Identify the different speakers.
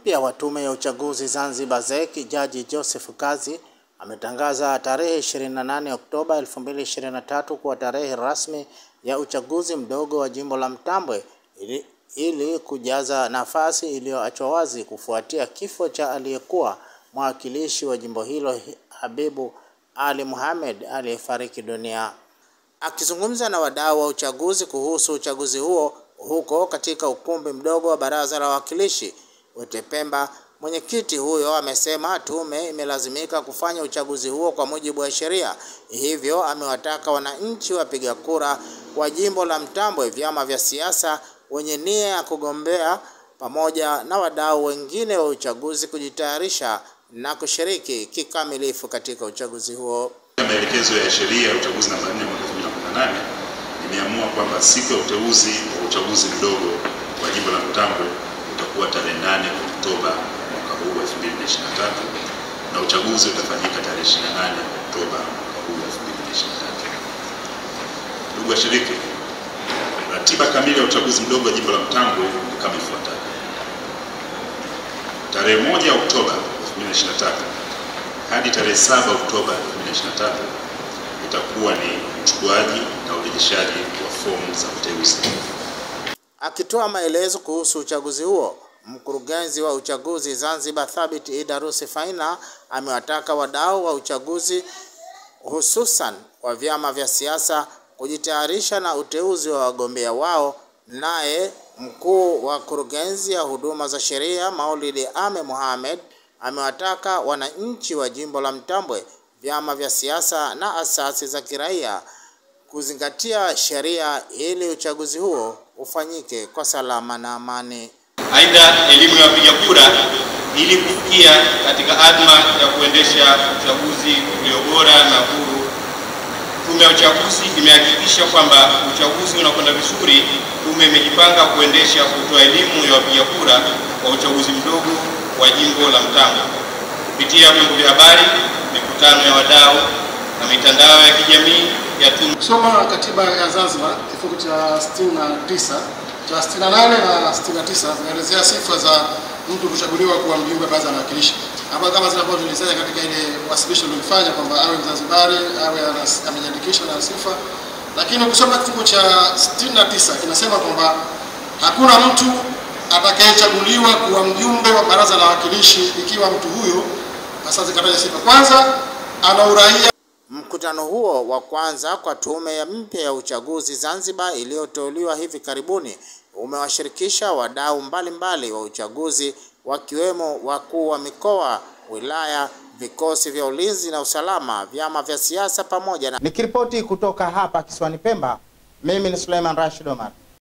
Speaker 1: mpya wa tume ya uchaguzi Zanzibar ZEC, Jaji Joseph Kazi ametangaza tarehe 28 Oktoba 2023 kuwa tarehe rasmi ya uchaguzi mdogo wa jimbo la Mtambwe ili, ili kujaza nafasi iliyoachwa wazi kufuatia kifo cha aliyekuwa mwakilishi wa jimbo hilo Habibu Ali Mohamed aliyefariki dunia. Akizungumza na wadau wa uchaguzi kuhusu uchaguzi huo huko katika ukumbi mdogo wa Baraza la Wawakilishi Wetepemba, mwenyekiti huyo amesema tume imelazimika kufanya uchaguzi huo kwa mujibu wa sheria, hivyo amewataka wananchi wapiga kura wa jimbo la Mtambwe, vyama vya siasa wenye nia ya kugombea pamoja na wadau wengine wa uchaguzi kujitayarisha na kushiriki kikamilifu katika uchaguzi huo.
Speaker 2: Maelekezo ya sheria ya uchaguzi namba 4 mwaka 2018 imeamua kwamba siku ya uteuzi wa uchaguzi mdogo wa jimbo la Mtambwe utakuwa tarehe 8 Oktoba mwaka huu 2023 na uchaguzi utafanyika tarehe 28 Oktoba mwaka huu 2023. Ndugu washiriki, ratiba kamili ya uchaguzi mdogo wa jimbo la Mtambwe ni kama ifuatavyo: tarehe 1 Oktoba 2023 hadi tarehe 7 Oktoba 2023 itakuwa ni uchukuaji na urejeshaji wa fomu za uteuzi.
Speaker 1: Akitoa maelezo kuhusu uchaguzi huo, mkurugenzi wa uchaguzi Zanzibar Thabit Idarusi Faina amewataka wadau wa uchaguzi hususan wa vyama vya siasa kujitayarisha na uteuzi wa wagombea wao. Naye mkuu wa kurugenzi ya huduma za sheria Maulidi Ame Mohamed amewataka wananchi wa jimbo la Mtambwe, vyama vya siasa na asasi za kiraia kuzingatia sheria ili uchaguzi huo ufanyike kwa salama na amani.
Speaker 3: Aidha, elimu ya wapiga kura ili kufikia katika adma ya kuendesha uchaguzi ulio bora na huru. Tume ya uchaguzi imehakikisha kwamba uchaguzi unakwenda vizuri. Tume imejipanga kuendesha kutoa elimu ya wapiga kura kwa uchaguzi mdogo wa jimbo la Mtambwe kupitia vyombo vya habari, mikutano ya wadau na mitandao ya kijamii ya tume.
Speaker 4: Kusoma katiba ya Zanzibar kifungu cha 69 cha 68 na 69 zinaelezea sifa za mtu kuchaguliwa kuwa mjumbe wa baraza la wawakilishi, ambayo kama zinavyo tulizanya katika ile wasilisho lilifanya kwamba awe Mzanzibari, awe amejiandikisha na sifa. Lakini ukisoma kifungu cha 69 kinasema kwamba hakuna mtu atakayechaguliwa kuwa mjumbe wa baraza la wawakilishi ikiwa mtu huyo hasa zikataja sifa, kwanza ana uraia
Speaker 1: Mkutano huo wa kwanza kwa tume ya mpya ya uchaguzi Zanzibar iliyoteuliwa hivi karibuni umewashirikisha wadau mbalimbali wa uchaguzi wakiwemo wakuu wa mikoa, wilaya, vikosi vya ulinzi na usalama, vyama vya siasa pamoja na. Nikiripoti kutoka hapa kisiwani Pemba, mimi ni Suleiman Rashid Omar.